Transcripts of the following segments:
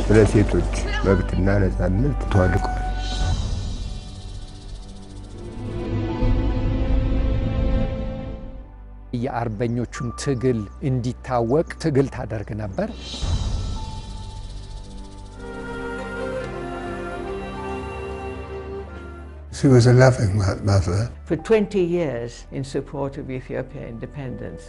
ስለ ሴቶች መብትና ነጻነት ተዋድቀዋል። የአርበኞቹን ትግል እንዲታወቅ ትግል ታደርግ ነበር። She was a loving mo- mother. for 20 years in support of Ethiopia independence.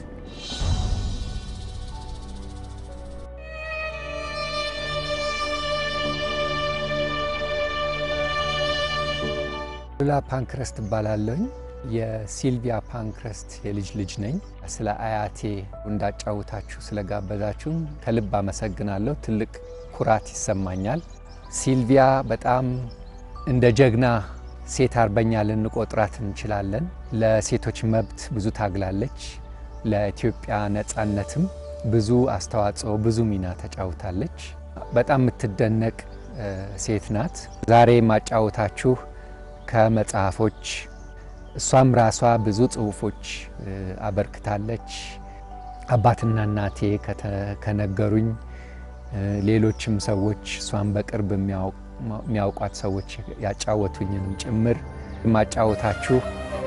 ሉላ ፓንክረስት እባላለሁኝ። የሲልቪያ ፓንክረስት የልጅ ልጅ ነኝ። ስለ አያቴ እንዳጫውታችሁ ስለጋበዛችሁን ከልብ አመሰግናለሁ። ትልቅ ኩራት ይሰማኛል። ሲልቪያ በጣም እንደ ጀግና ሴት አርበኛ ልንቆጥራት እንችላለን። ለሴቶች መብት ብዙ ታግላለች። ለኢትዮጵያ ነጻነትም ብዙ አስተዋጽኦ፣ ብዙ ሚና ተጫውታለች። በጣም የምትደነቅ እ፣ ሴት ናት። ዛሬ ማጫወታችሁ ከመጽሐፎች እሷም ራሷ ብዙ ጽሁፎች እ፣ አበርክታለች። አባትና እናቴ ከተ- ከነገሩኝ እ፣ ሌሎችም ሰዎች እሷን በቅርብ የሚያውቅ የሚያውቋት ሰዎች ያጫወቱኝንም ጭምር ማጫወታችሁ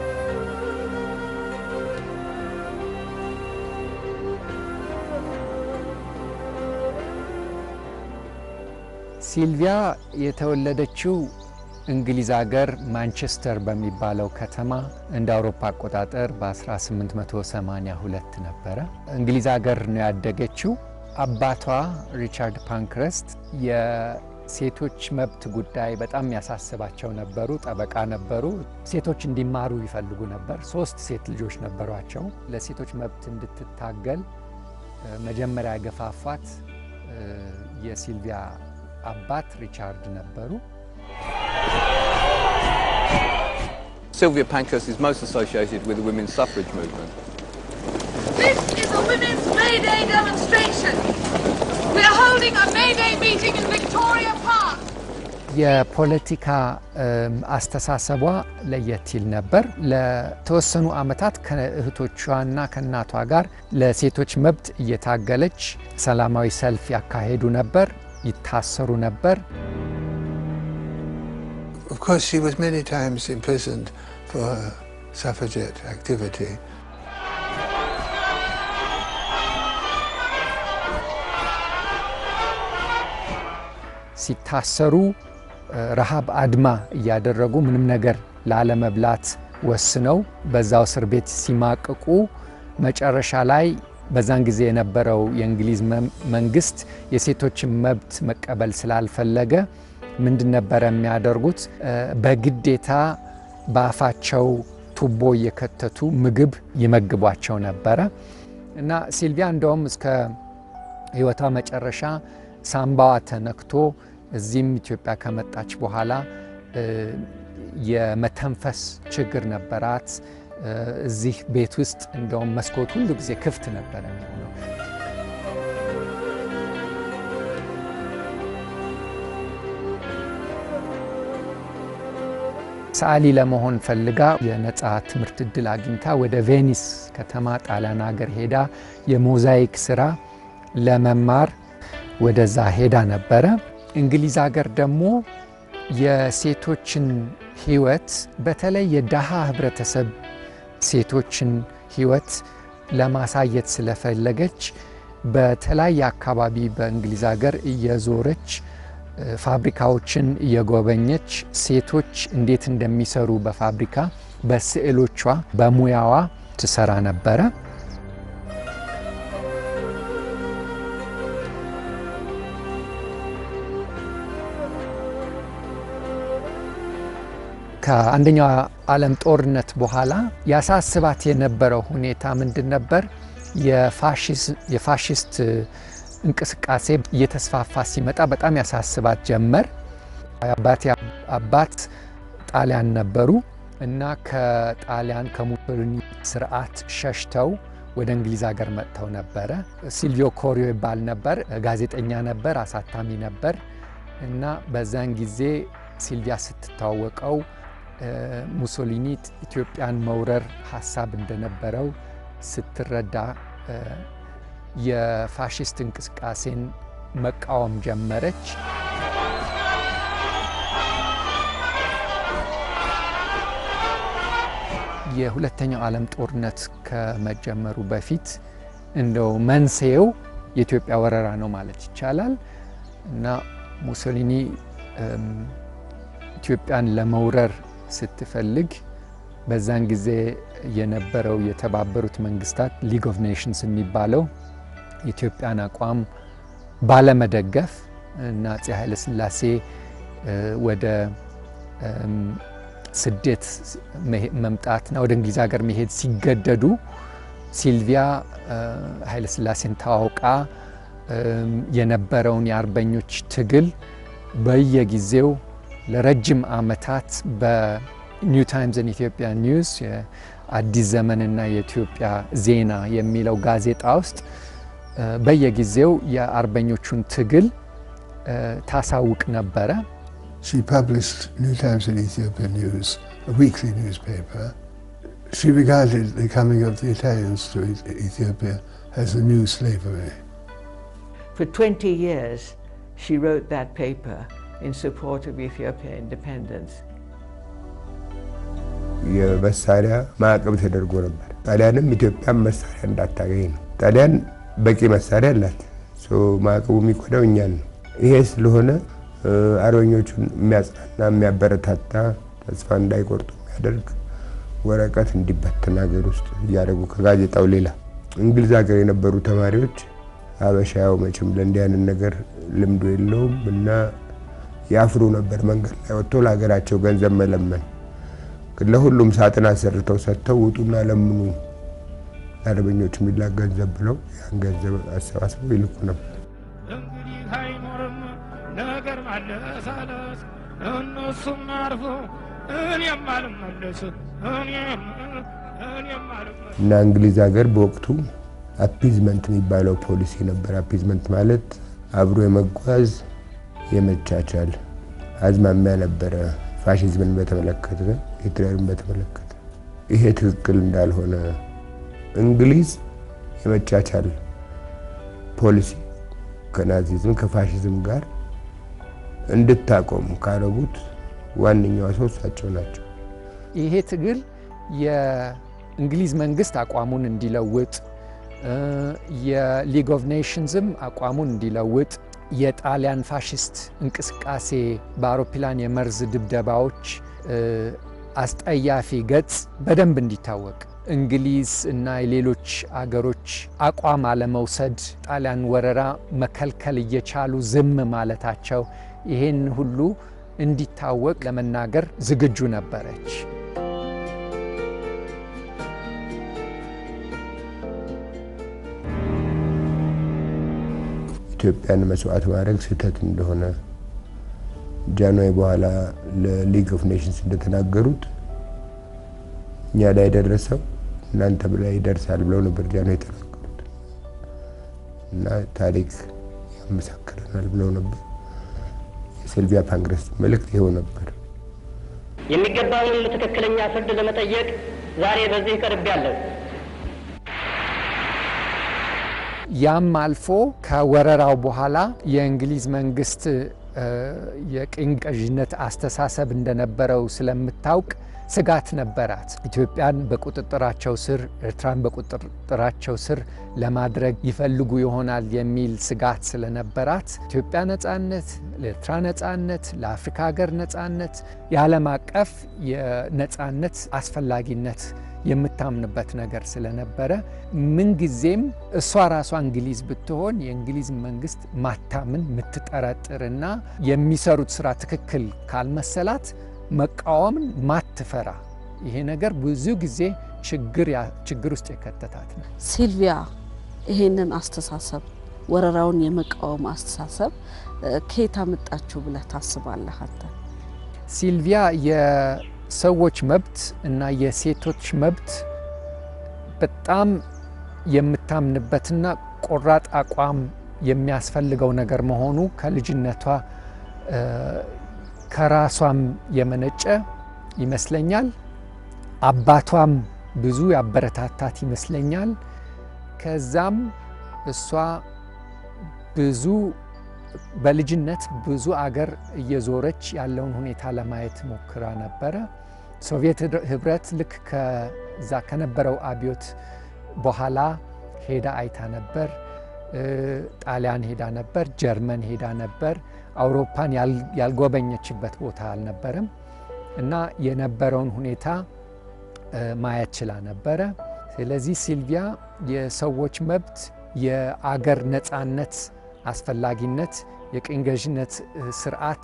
ሲልቪያ የተወለደችው እንግሊዝ ሀገር ማንቸስተር በሚባለው ከተማ እንደ አውሮፓ አቆጣጠር በ1882 ነበረ። እንግሊዝ ሀገር ነው ያደገችው። አባቷ ሪቻርድ ፓንክረስት የሴቶች መብት ጉዳይ በጣም ያሳስባቸው ነበሩ። ጠበቃ ነበሩ። ሴቶች እንዲማሩ ይፈልጉ ነበር። ሶስት ሴት ልጆች ነበሯቸው። ለሴቶች መብት እንድትታገል እ፣ መጀመሪያ ያገፋፏት እ፣ የሲልቪያ አባት ሪቻርድ ነበሩ። Sylvia Pankhurst is most associated with the women's suffrage movement. This is a women's May Day demonstration. We are holding a May Day meeting in Victoria Park. የፖለቲካ እም፣ አስተሳሰቧ ለየት ይል ነበር። ለተወሰኑ ዓመታት ከእህቶቿና ከእናቷ ጋር ለሴቶች መብት እየታገለች ሰላማዊ ሰልፍ ያካሄዱ ነበር፣ ይታሰሩ ነበር። Of course, she was many times imprisoned for her suffragette activity. ሲታሰሩ እ፣ ረሃብ አድማ እያደረጉ ምንም ነገር ላለመብላት ወስነው በዛው እስር ቤት ሲማቅቁ መጨረሻ ላይ በዛን ጊዜ የነበረው የእንግሊዝ መም- መንግስት የሴቶችን መብት መቀበል ስላልፈለገ ምንድን ነበረ የሚያደርጉት? እ፣ በግዴታ በአፋቸው ቱቦ እየከተቱ ምግብ ይመግቧቸው ነበረ እና ሲልቪያ እንደውም እስከ ህይወቷ መጨረሻ ሳምባዋ ተነክቶ እዚህም ኢትዮጵያ ከመጣች በኋላ እ፣ የመተንፈስ ችግር ነበራት። እ፣ እዚህ ቤት ውስጥ እንደውም መስኮት ሁሉ ጊዜ ክፍት ነበረ የሚሆነው። ሰዓሊ ለመሆን ፈልጋ የነጻ ትምህርት እድል አግኝታ ወደ ቬኒስ ከተማ ጣሊያን ሀገር ሄዳ የሞዛይክ ስራ ለመማር ወደዛ ሄዳ ነበረ። እንግሊዝ ሀገር ደግሞ የሴቶችን ህይወት በተለይ የደሃ ህብረተሰብ ሴቶችን ህይወት ለማሳየት ስለፈለገች በተለያየ አካባቢ በእንግሊዝ ሀገር እየዞረች እ፣ ፋብሪካዎችን እየጎበኘች ሴቶች እንዴት እንደሚሰሩ በፋብሪካ በስዕሎቿ በሙያዋ ትሰራ ነበረ። ከአንደኛው ዓለም ጦርነት በኋላ ያሳስባት የነበረው ሁኔታ ምንድን ነበር? የፋሽስት እንቅስቃሴ እየተስፋፋ ሲመጣ በጣም ያሳስባት ጀመር። አባቴ አባት ጣሊያን ነበሩ እና ከጣሊያን ከሙሶሊኒ ስርዓት ሸሽተው ወደ እንግሊዝ ሀገር መጥተው ነበረ። ሲልቪዮ ኮሪዮ ይባል ነበር። ጋዜጠኛ ነበር፣ አሳታሚ ነበር እና በዛን ጊዜ ሲልቪያ ስትተዋወቀው ሙሶሊኒ ኢትዮጵያን መውረር ሀሳብ እንደነበረው ስትረዳ የፋሽስት እንቅስቃሴን መቃወም ጀመረች። የሁለተኛው ዓለም ጦርነት ከመጀመሩ በፊት እንደው መንስኤው የኢትዮጵያ ወረራ ነው ማለት ይቻላል እና ሙሶሊኒ ኢትዮጵያን ለመውረር ስትፈልግ በዛን ጊዜ የነበረው የተባበሩት መንግስታት ሊግ ኦፍ ኔሽንስ የሚባለው የኢትዮጵያን አቋም ባለመደገፍ እና አፄ ኃይለ ሥላሴ ወደ ስደት መምጣትና ወደ እንግሊዝ ሀገር መሄድ ሲገደዱ ሲልቪያ ኃይለ ሥላሴን ተዋውቃ የነበረውን የአርበኞች ትግል በየጊዜው ለረጅም ዓመታት በኒው ታይምስን ኢትዮጵያ ኒውስ የአዲስ ዘመንና የኢትዮጵያ ዜና የሚለው ጋዜጣ ውስጥ በየጊዜው የአርበኞቹን ትግል ታሳውቅ ነበረ። She published New Times in Ethiopia News, a weekly newspaper. She regarded the coming of the Italians to Ethiopia as a new slavery. For 20 years, she wrote that paper in support of Ethiopian independence. የመሳሪያ ማዕቀብ ተደርጎ ነበር። ጣሊያንም ኢትዮጵያን መሳሪያ እንዳታገኝ ነው። ጣሊያን በቂ መሳሪያ አላት። ማዕቀቡ የሚጎዳው እኛን ነው። ይሄ ስለሆነ አርበኞቹን የሚያጽናና የሚያበረታታ ተስፋ እንዳይቆርጡ የሚያደርግ ወረቀት እንዲበተን ሀገር ውስጥ እያደረጉ ከጋዜጣው ሌላ እንግሊዝ ሀገር የነበሩ ተማሪዎች አበሻው መቼም ለእንዲህ አይነት ነገር ልምዱ የለውም እና ያፍሩ ነበር መንገድ ላይ ወጥቶ ለሀገራቸው ገንዘብ መለመን። ለሁሉም ሳጥን አሰርተው ሰጥተው ውጡና ለምኑ ለአርበኞች የሚላክ ገንዘብ ብለው ያን ገንዘብ አሰባስበው ይልኩ ነበር። እንግዲህ አይኖርም ነገር ማለሳለስ እነሱም አርፎ እኔም አልመለስ እኔም እኔም አልመለስ እና እንግሊዝ ሀገር በወቅቱ አፒዝመንት የሚባለው ፖሊሲ ነበር። አፒዝመንት ማለት አብሮ የመጓዝ የመቻቻል አዝማሚያ ነበረ። ፋሽዝምን በተመለከተ ሂትለርን በተመለከተ ይሄ ትክክል እንዳልሆነ እንግሊዝ የመቻቻል ፖሊሲ ከናዚዝም ከፋሽዝም ጋር እንድታቆም ካረጉት ዋነኛዋ ሰው እሳቸው ናቸው። ይሄ ትግል የእንግሊዝ መንግስት አቋሙን እንዲለውጥ የሊግ ኦፍ ኔሽንስም አቋሙን እንዲለውጥ የጣሊያን ፋሽስት እንቅስቃሴ በአውሮፕላን የመርዝ ድብደባዎች አስጠያፊ ገጽ በደንብ እንዲታወቅ እንግሊዝ እና የሌሎች አገሮች አቋም አለመውሰድ፣ ጣሊያን ወረራ መከልከል እየቻሉ ዝም ማለታቸው ይሄን ሁሉ እንዲታወቅ ለመናገር ዝግጁ ነበረች። ኢትዮጵያን መስዋዕት ማድረግ ስህተት እንደሆነ ጃንዋሪ በኋላ ለሊግ ኦፍ ኔሽንስ እንደተናገሩት እኛ ላይ የደረሰው እናንተ ላይ ይደርሳል ብለው ነበር ጃንዋሪ የተናገሩት እና ታሪክ ያመሳክረናል ብለው ነበር። የሲልቪያ ፓንክረስት መልእክት ይኸው ነበር። የሚገባውንም ትክክለኛ ፍርድ ለመጠየቅ ዛሬ በዚህ ቀርቤያለሁ። ያም አልፎ ከወረራው በኋላ የእንግሊዝ መንግስት የቅኝ ገዥነት አስተሳሰብ እንደነበረው ስለምታውቅ ስጋት ነበራት። ኢትዮጵያን በቁጥጥራቸው ስር፣ ኤርትራን በቁጥጥራቸው ስር ለማድረግ ይፈልጉ ይሆናል የሚል ስጋት ስለነበራት ኢትዮጵያ ነጻነት፣ ለኤርትራ ነጻነት፣ ለአፍሪካ ሀገር ነጻነት፣ የዓለም አቀፍ የነጻነት አስፈላጊነት የምታምንበት ነገር ስለነበረ ምንጊዜም እሷ ራሷ እንግሊዝ ብትሆን የእንግሊዝ መንግስት ማታምን የምትጠረጥርና የሚሰሩት ስራ ትክክል ካልመሰላት መቃወምን ማትፈራ ይሄ ነገር ብዙ ጊዜ ችግር ውስጥ የከተታት ነው። ሲልቪያ ይሄንን አስተሳሰብ ወረራውን የመቃወም አስተሳሰብ ከየት አመጣችሁ ብለህ ታስባለህ አንተ? ሲልቪያ የሰዎች መብት እና የሴቶች መብት በጣም የምታምንበትና ቆራጥ አቋም የሚያስፈልገው ነገር መሆኑ ከልጅነቷ ከራሷም የመነጨ ይመስለኛል። አባቷም ብዙ ያበረታታት ይመስለኛል። ከዛም እሷ ብዙ በልጅነት ብዙ አገር እየዞረች ያለውን ሁኔታ ለማየት ሞክራ ነበረ። ሶቪየት ህብረት ልክ ከዛ ከነበረው አብዮት በኋላ ሄዳ አይታ ነበር። ጣሊያን ሄዳ ነበር። ጀርመን ሄዳ ነበር። አውሮፓን ያልጎበኘችበት ቦታ አልነበረም እና የነበረውን ሁኔታ ማየት ችላ ነበረ። ስለዚህ ሲልቪያ የሰዎች መብት፣ የአገር ነፃነት አስፈላጊነት፣ የቅኝ ገዥነት ስርዓት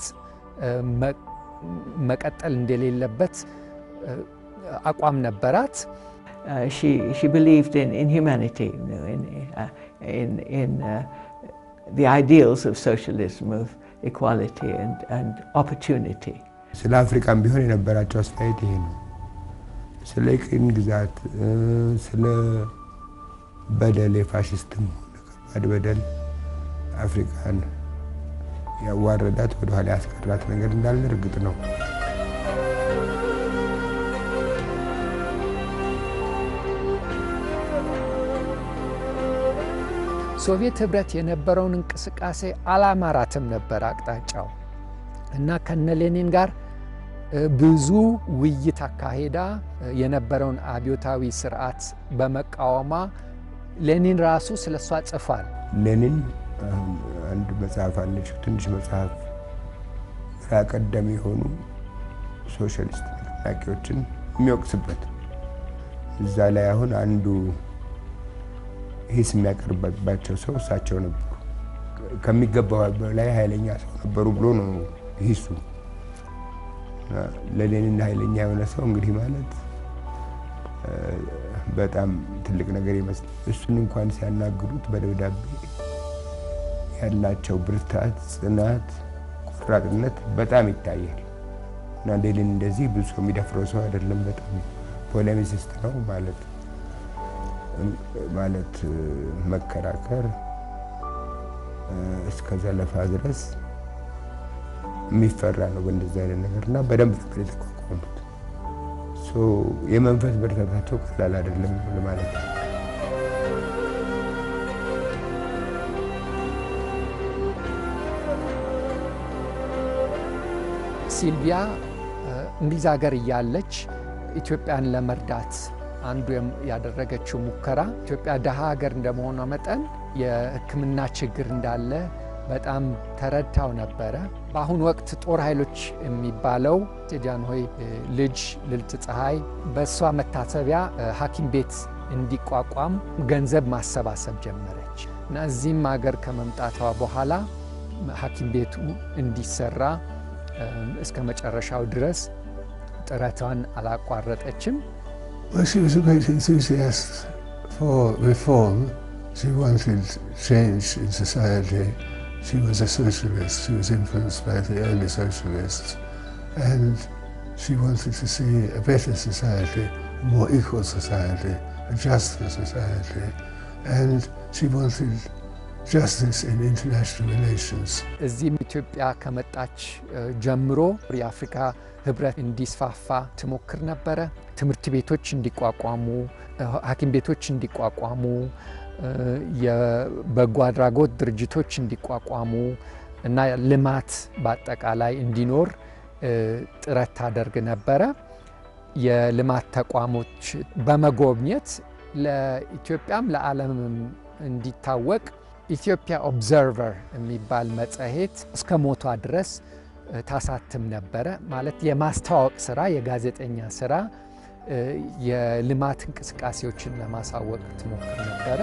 መቀጠል እንደሌለበት አቋም ነበራት። Uh, she, she believed in, in humanity, you know, in, uh, in, in uh, the ideals of socialism, of equality and, and opportunity. ስለ አፍሪካም ቢሆን የነበራቸው አስተያየት ይሄ ነው። ስለ ቅኝ ግዛት፣ ስለ በደል፣ የፋሽስትም ሆነ ከባድ በደል አፍሪካን ያዋረዳት ወደኋላ ያስቀራት ነገር እንዳለ እርግጥ ነው። ሶቪየት ህብረት የነበረውን እንቅስቃሴ አላማራትም ነበር አቅጣጫው እና ከነ ሌኒን ጋር ብዙ ውይይት አካሄዳ የነበረውን አብዮታዊ ስርዓት በመቃወሟ ሌኒን ራሱ ስለ እሷ ጽፏል። ሌኒን አንድ መጽሐፍ አለችው፣ ትንሽ መጽሐፍ ግራ ቀደም የሆኑ ሶሻሊስት ንቅናቄዎችን የሚወቅስበት እዛ ላይ አሁን አንዱ ሂስ የሚያቀርብባቸው ሰው እሳቸው ነበሩ። ከሚገባው በላይ ኃይለኛ ሰው ነበሩ ብሎ ነው ሂሱ። ለሌኒን ኃይለኛ የሆነ ሰው እንግዲህ ማለት በጣም ትልቅ ነገር ይመስላል። እሱን እንኳን ሲያናግሩት በደብዳቤ ያላቸው ብርታት፣ ጽናት፣ ቆራጥነት በጣም ይታያል እና ሌኒን እንደዚህ ብዙ ሰው የሚደፍረው ሰው አይደለም። በጣም ፖሌሚሲስት ነው ማለት ማለት መከራከር እስከ ዘለፋ ድረስ የሚፈራ ነው በእንደዚህ አይነት ነገር እና በደንብ ነበር የተቋቋሙት። የመንፈስ ብርታታቸው ቀላል አይደለም ማለት ነው። ሲልቪያ እንግሊዝ ሀገር እያለች ኢትዮጵያን ለመርዳት አንዱ ያደረገችው ሙከራ ኢትዮጵያ ደሃ ሀገር እንደመሆኗ መጠን የሕክምና ችግር እንዳለ በጣም ተረድታው ነበረ። በአሁኑ ወቅት ጦር ኃይሎች የሚባለው የጃንሆይ ልጅ ልዕልት ፀሐይ በእሷ መታሰቢያ ሐኪም ቤት እንዲቋቋም ገንዘብ ማሰባሰብ ጀመረች እና እዚህም ሀገር ከመምጣቷ በኋላ ሐኪም ቤቱ እንዲሰራ እስከ መጨረሻው ድረስ ጥረቷን አላቋረጠችም። Well, she was a great enthusiast for reform. She wanted change in society. She was a socialist. She was influenced by the early socialists. And she wanted to see a better society, a more equal society, a juster society. And she wanted justice in international relations. እዚህም ኢትዮጵያ ከመጣች ጀምሮ የአፍሪካ ህብረት እንዲስፋፋ ትሞክር ነበረ። ትምህርት ቤቶች እንዲቋቋሙ፣ ሐኪም ቤቶች እንዲቋቋሙ፣ የበጎ አድራጎት ድርጅቶች እንዲቋቋሙ እና ልማት በአጠቃላይ እንዲኖር ጥረት ታደርግ ነበረ። የልማት ተቋሞች በመጎብኘት ለኢትዮጵያም ለዓለምም እንዲታወቅ ኢትዮጵያ ኦብዘርቨር የሚባል መጽሔት እስከ ሞቷ ድረስ ታሳትም ነበረ። ማለት የማስተዋወቅ ስራ፣ የጋዜጠኛ ስራ፣ የልማት እንቅስቃሴዎችን ለማሳወቅ ትሞክር ነበረ።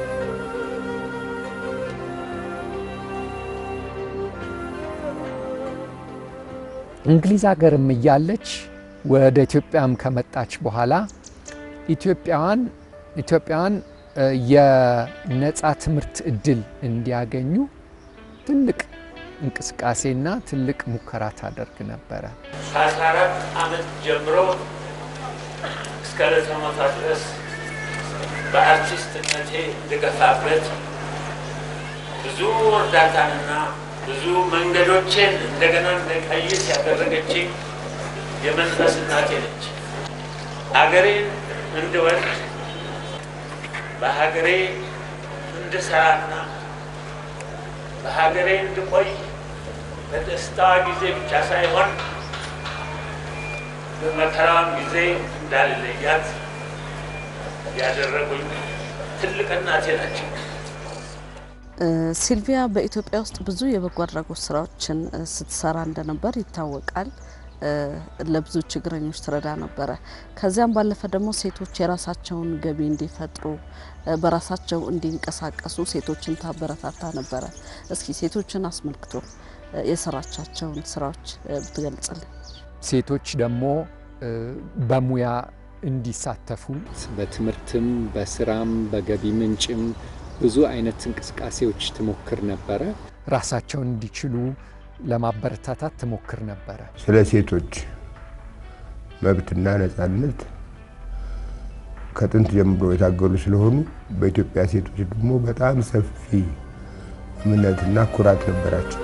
እንግሊዝ ሀገርም እያለች ወደ ኢትዮጵያም ከመጣች በኋላ ኢትዮጵያውያን ኢትዮጵያውያን የነፃ ትምህርት እድል እንዲያገኙ ትልቅ እንቅስቃሴና ትልቅ ሙከራ ታደርግ ነበረ። ከአስራ አራት ዓመት ጀምሮ እስከ ዕለተ ሞቷ ድረስ በአርቲስትነቴ እንድገፋበት ብዙ እርዳታንና ብዙ መንገዶችን እንደገና እንደቀይስ ያደረገችኝ የመንፈስ እናቴ ነች። አገሬን እንድወድ በሀገሬ እንድሰራና በሀገሬ እንድቆይ በደስታ ጊዜ ብቻ ሳይሆን በመከራም ጊዜ እንዳልለያት ያደረጉኝ ትልቅ እናቴ ናቸው። ሲልቪያ በኢትዮጵያ ውስጥ ብዙ የበጎ አድራጎት ስራዎችን ስትሰራ እንደነበር ይታወቃል። ለብዙ ችግረኞች ትረዳ ነበረ። ከዚያም ባለፈ ደግሞ ሴቶች የራሳቸውን ገቢ እንዲፈጥሩ በራሳቸው እንዲንቀሳቀሱ ሴቶችን ታበረታታ ነበረ። እስኪ ሴቶችን አስመልክቶ የሰራቻቸውን ስራዎች ብትገልጽልን። ሴቶች ደግሞ በሙያ እንዲሳተፉ በትምህርትም፣ በስራም፣ በገቢ ምንጭም ብዙ አይነት እንቅስቃሴዎች ትሞክር ነበረ። ራሳቸውን እንዲችሉ ለማበረታታት ትሞክር ነበረ። ስለ ሴቶች መብትና ነጻነት ከጥንት ጀምሮ የታገሉ ስለሆኑ በኢትዮጵያ ሴቶች ደግሞ በጣም ሰፊ እምነትና ኩራት ነበራቸው።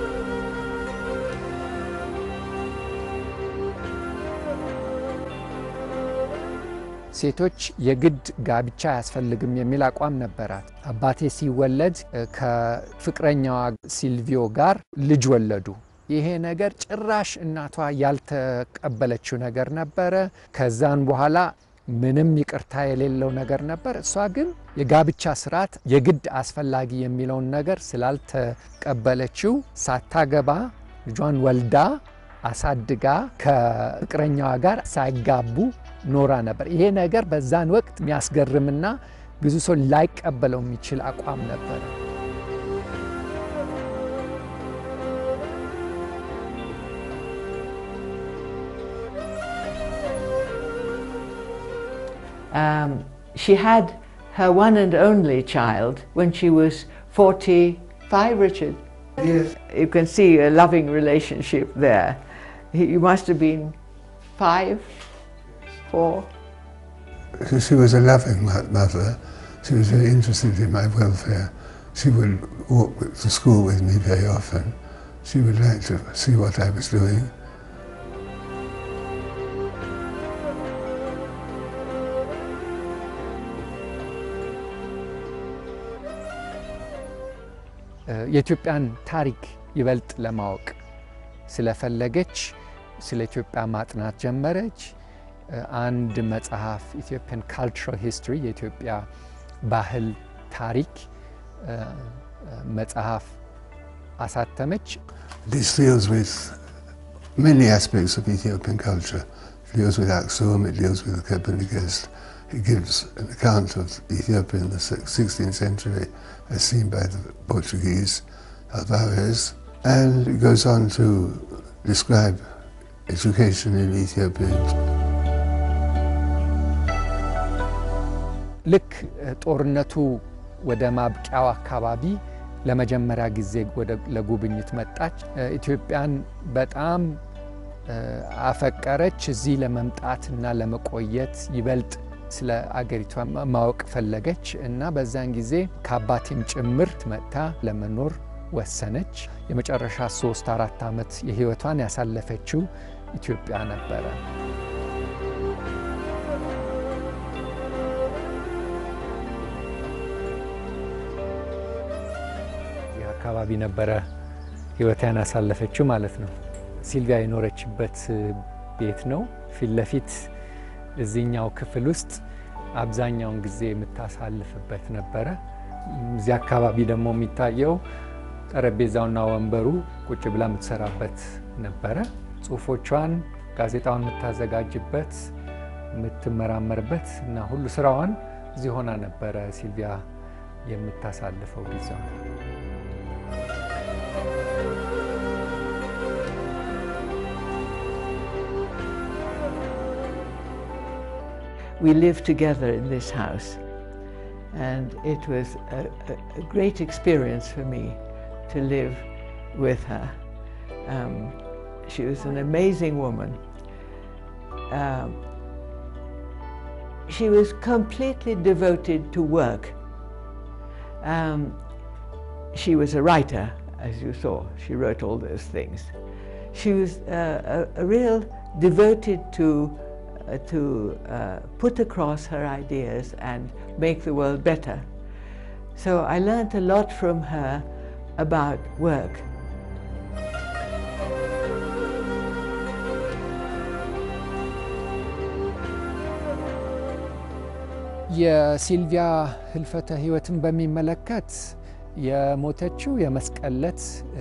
ሴቶች የግድ ጋብቻ አያስፈልግም የሚል አቋም ነበራት። አባቴ ሲወለድ ከፍቅረኛዋ ሲልቪዮ ጋር ልጅ ወለዱ። ይሄ ነገር ጭራሽ እናቷ ያልተቀበለችው ነገር ነበረ። ከዛን በኋላ ምንም ይቅርታ የሌለው ነገር ነበር። እሷ ግን የጋብቻ ስርዓት የግድ አስፈላጊ የሚለውን ነገር ስላልተቀበለችው ሳታገባ ልጇን ወልዳ አሳድጋ ከፍቅረኛዋ ጋር ሳይጋቡ ኖራ ነበር። ይሄ ነገር በዛን ወቅት የሚያስገርምና ብዙ ሰው ላይቀበለው የሚችል አቋም ነበረ። Um, she had her one and only child when she was 45, Richard. Yes. You can see a loving relationship there. He- You must have been five, four. She- She was a loving mo- mother. She was very interested in my welfare. She would walk with- to school with me very often. She would like to see what I was doing. የኢትዮጵያን ታሪክ ይበልጥ ለማወቅ ስለፈለገች ስለ ኢትዮጵያ ማጥናት ጀመረች። አንድ መጽሐፍ ኢትዮጵያን ካልቸራል ሂስትሪ የኢትዮጵያ ባህል ታሪክ መጽሐፍ አሳተመች። This deals with many aspects of Ethiopian culture. It deals with Aksum, it deals with the Kebnegest. It gives an account of Ethiopia in the six- 16th century as seen by the Portuguese Alvarez. And it goes on to describe education in Ethiopia. ልክ ጦርነቱ ወደ ማብቂያው አካባቢ ለመጀመሪያ ጊዜ ወደ ለጉብኝት መጣች። ኢትዮጵያን በጣም አፈቀረች። እዚህ ለመምጣትና ለመቆየት ይበልጥ ስለ አገሪቷ ማወቅ ፈለገች እና በዛን ጊዜ ከአባቴም ጭምር መጥታ ለመኖር ወሰነች። የመጨረሻ ሶስት አራት ዓመት የህይወቷን ያሳለፈችው ኢትዮጵያ ነበረ። ይህ አካባቢ ነበረ ህይወቷን ያሳለፈችው ማለት ነው። ሲልቪያ የኖረችበት ቤት ነው። ፊት ለፊት እዚህኛው ክፍል ውስጥ አብዛኛውን ጊዜ የምታሳልፍበት ነበረ። እዚህ አካባቢ ደግሞ የሚታየው ጠረጴዛውና ወንበሩ ቁጭ ብላ የምትሰራበት ነበረ። ጽሁፎቿን፣ ጋዜጣውን የምታዘጋጅበት፣ የምትመራመርበት እና ሁሉ ስራዋን እዚህ ሆና ነበረ ሲልቪያ የምታሳልፈው ጊዜው። We lived together in this house, and it was a, a, a great experience for me to live with her. Um, she was an amazing woman. Um, she was completely devoted to work. Um, she was a writer, as you saw. She wrote all those things. She was uh, a, a real devoted to uh, to uh, put across her ideas and make the world better. So I learned a lot from her about work. የሲልቪያ ህልፈተ ህይወትን በሚመለከት የሞተችው የመስቀል ዕለት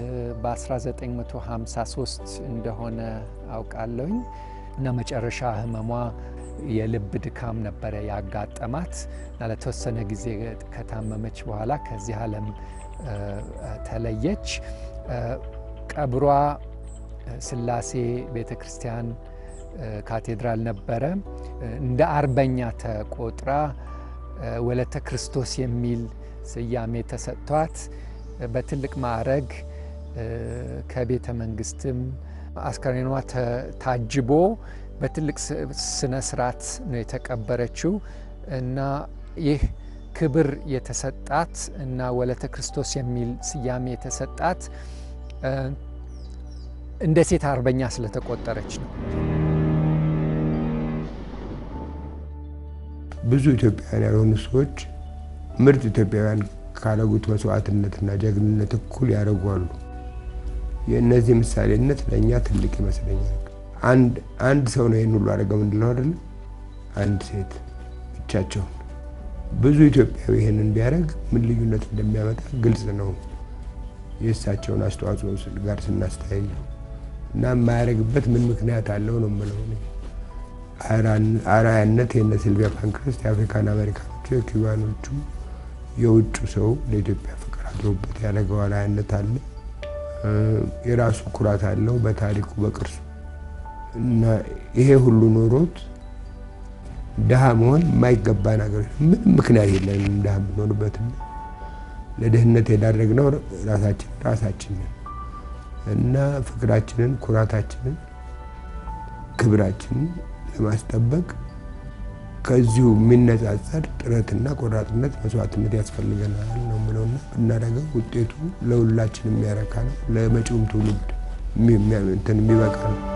በ1953 እንደሆነ አውቃለሁኝ እና መጨረሻ ህመሟ የልብ ድካም ነበረ ያጋጠማት እና ለተወሰነ ጊዜ ከታመመች በኋላ ከዚህ ዓለም ተለየች። ቀብሯ ስላሴ ቤተ ክርስቲያን ካቴድራል ነበረ። እንደ አርበኛ ተቆጥራ ወለተ ክርስቶስ የሚል ስያሜ ተሰጥቷት በትልቅ ማዕረግ ከቤተ መንግስትም አስከሬኗ ታጅቦ በትልቅ ስነ ስርዓት ነው የተቀበረችው እና ይህ ክብር የተሰጣት እና ወለተ ክርስቶስ የሚል ስያሜ የተሰጣት እንደ ሴት አርበኛ ስለተቆጠረች ነው። ብዙ ኢትዮጵያውያን ያልሆኑ ሰዎች ምርጥ ኢትዮጵያውያን ካረጉት መስዋዕትነትና ጀግንነት እኩል ያደርጓሉ። የእነዚህ ምሳሌነት ለእኛ ትልቅ ይመስለኛል። አንድ ሰው ነው ይህን ሁሉ አደረገው ምንድለው አይደለም፣ አንድ ሴት ብቻቸውን። ብዙ ኢትዮጵያዊ ይህንን ቢያደርግ ምን ልዩነት እንደሚያመጣ ግልጽ ነው። የእሳቸውን አስተዋጽኦ ጋር ስናስተያየው እና የማያደርግበት ምን ምክንያት አለው ነው የምለው። አርአያነት የነ ሲልቪያ ፓንክረስት የአፍሪካን አሜሪካኖቹ፣ የኪውባኖቹ፣ የውጩ ሰው ለኢትዮጵያ ፍቅር አድሮበት ያደረገው አርአያነት አለ። የራሱ ኩራት አለው በታሪኩ በቅርሱ እና ይሄ ሁሉ ኖሮት ድሃ መሆን የማይገባ ነገር ምንም ምክንያት የለንም። ድሃ የምንሆንበትና ለድህነት የዳረግነው ራሳችን ራሳችንን እና ፍቅራችንን፣ ኩራታችንን፣ ክብራችንን ለማስጠበቅ ከዚሁ የሚነጻጸር ጥረትና ቆራጥነት መስዋዕትነት ያስፈልገናል ነው የምለውና ብናደርገው ውጤቱ ለሁላችን የሚያረካ ነው። ለመጪውም ትውልድ እንትን የሚበቃ ነው።